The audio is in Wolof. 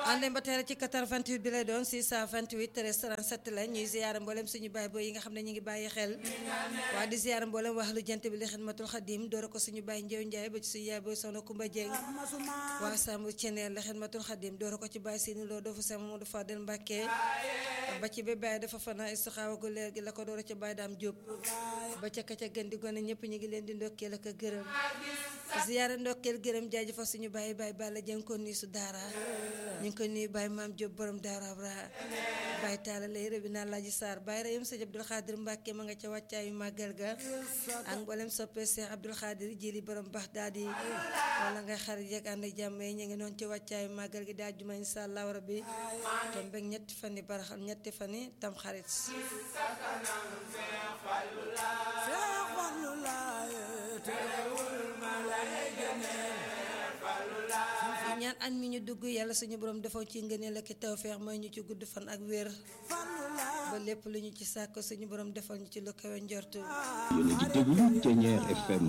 ànd ba tey ci 88 bi lay doon 628 13 37 la ñuy ziyaara mboolem suñu baay booy yi nga xam ne ñu ngi bàyyi xel waa di ziyaara mboolem wax lu jant bi li xidmatul xadim door ko suñu baay Njew Njaay ba ci suñu yaay booy soxna Kumba Jeng waa Sambu Ceneel li xidmatul xadim door ko ci baay Sini Lo doofu Sama Modou Fadel Mbàkke ba ci ba baay dafa fana istixaawa gu leer gi la ko door ci baay daam Jóob ba ca ka ca gën di gone ñëpp ñu ngi leen di ndokkeel ak a gërëm ziyaara ndokkeel gërëm jaajëfal suñu baay baay Balla Jeng ko nii su daara ñu ngi koy nuyu Baye Maam Diop borom Daara Abra Baye Talla lay rëbbi naa Laaji Sarr Baye Rayum Sëñ Abdul Xaadir Mbàkke ma nga ca wàccaayu màggal ga ak mboolem soppee Cheikh Abdul Xaadir jili borom bax daal di wala ngay xarit yeeg ànd jàmm yi ñu ngi noonu ci wàccaayu màggal gi daa juma insha Allah rabbi tom beeg ñetti fan yi baraxal ñetti fan yi tam xarit ñaan an mi ñu dugg yàlla suñu borom defaw ci ngëneel ak tawfeex mooy ñu ci gudd fan ak wér ba lépp lu ñu ci sàkk suñu borom defal ñu ci lu kawe njortu yéen a ngi déglu Thiéniere FM